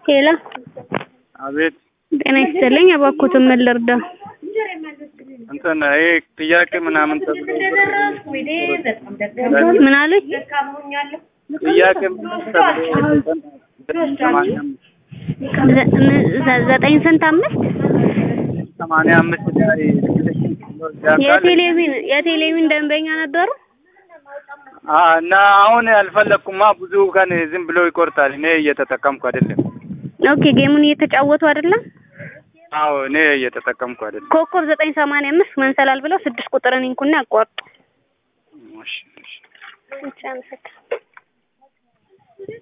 ሄሎ አቤት ጤና ይስጥልኝ። እባክዎትን ምን ልርዳው? እንትን ይሄ ጥያቄ ምናምን ተብሎ ምን አሉኝ? ጥያቄ ምናምን ተብሎ ሰማንያ ዘ- ምን- ዘ- ዘጠኝ ስንት አምስት ሰማንያ አምስት ላይ የቴሌቪዥን የቴሌቪዥን ደንበኛ ነበሩ። አ እና አሁን አልፈለግኩማ ብዙ ቀን ዝም ብሎ ይቆርጣል። እኔ እየተጠቀምኩ አይደለም። ኦኬ ጌሙን እየተጫወቱ አይደለም። አዎ እኔ እየተጠቀምኩ አይደለም። ኮከብ ዘጠኝ ሰማንያ አምስት መንሰላል ብለው ስድስት ቁጥርን ይንኩና ያቋርጡ። እሺ እሺ ብቻ አመሰግናለሁ።